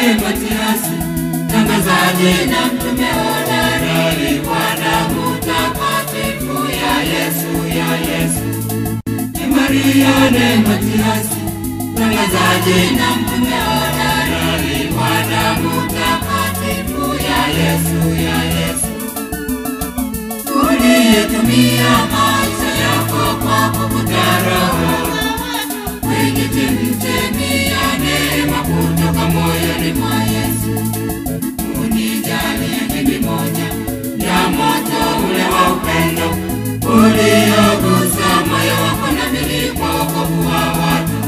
Matiasi, tangazaji na mtume hodari wa damu takatifu ya Yesu, ya Yesu. Ni Mariane Matiasi, tangazaji na mtume hodari wa damu takatifu ya Yesu, ya Yesu. Uliyetumia maisha yako kwa kuvuta roho kwenye chemchemi ya neema kutoka moyoni mwa Yesu. Unijalie mimi moja ya moto ule wa upendo uliogusa moyo wako na mili kwa wokovu wa watu.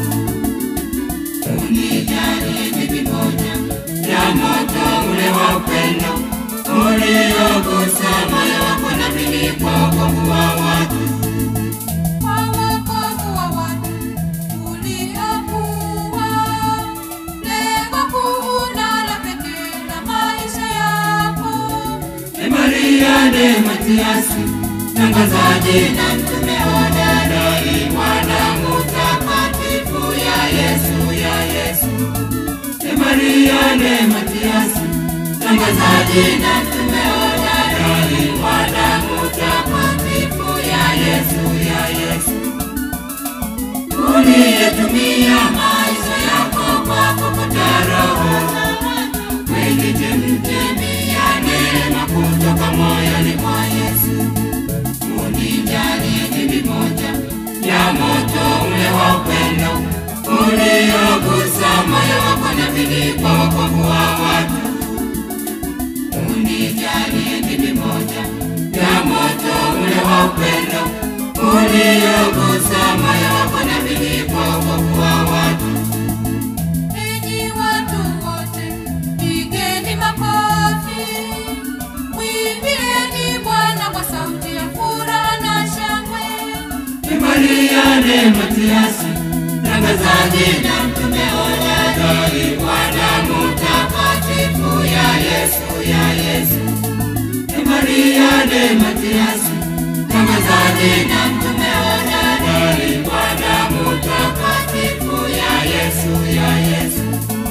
Unijalie mimi moja ya moto ule wa upendo uliogusa moyo wako na mili kwa wokovu wa watu. Kwa wokovu wa watu uliamua, lengo kuu na la pekee la maisha yako. Ni Mariane Matiasi, tangazaji na mtume hodari wa damu takatifu ya Yesu, ya Yesu. Ni Mariane Matiasi, tangazaji na mtume hodari wa damu takatifu ya Yesu, ya Yesu. Uliyetumia maisha yako kwa kuvuta roho kwenye chemchemi ya neema kutoka moyoni mwa Yesu. Unijalie mimi moja ya moto ule wa upendo uliogusa moyo wako na bidii kwa wokovu wa watu. Unijalie mimi moja ya moto ule wa upendo uliogusa moyo wako na bidii kwa wokovu wa watu. Enyi watu wote, pigeni makofi, mwimbieni Bwana kwa sauti ya furaha na shangwe. Ni Mariane Matiasi, tangazaji na mtume hodari wa damu takatifu ya Yesu, ya Yesu. Ni Mariane Matiasi, tangazaji na mtume hodari wa damu takatifu ya Yesu, ya Yesu.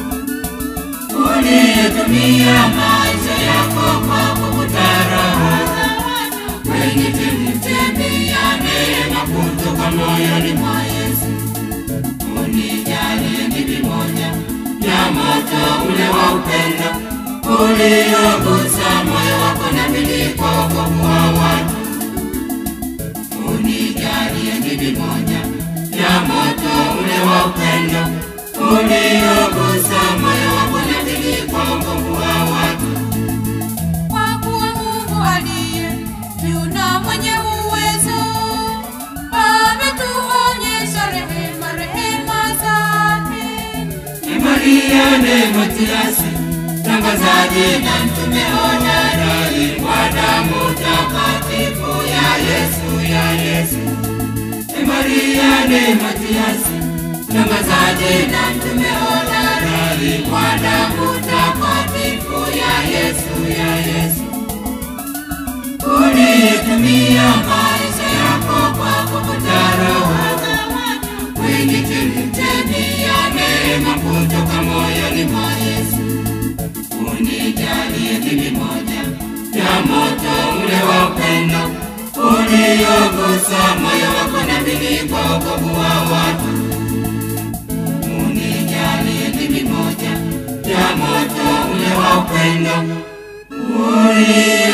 Uliyetumia maisha yako kwa kuvuta roho kwenye chemchemi ya neema kutoka moyoni mwa Yesu. Unijalie mimi moja ya moto ule wa upendo uliogusa moyo wako na bidii kwa wokovu wa watu. Unijalie mimi moja ya moto ule wa upendo uliogusa moyo wako na bidii kwa wokovu wa watu. Kwa kuwa Mungu aliye juu na mwenye uwezo ametuonyesha rehema, rehema zake. Ni Mariane Matiasi, tangazaji na mtume hodari wa damu takatifu ya Yesu, ya Yesu. Ni Mariane Matiasi, tangazaji na mtume hodari wa damu takatifu ya Yesu, ya Yesu. Uliyetumia maisha yako kwa kuvuta roho kwenye chemchemi ya neema kutoka moyoni mwa Yesu. Unijalie mimi moja ya moto ule wa upendo uliogusa moyo wako na bidii kwa wokovu wa watu. Unijalie mimi moja ya moto ule wa upendo ulio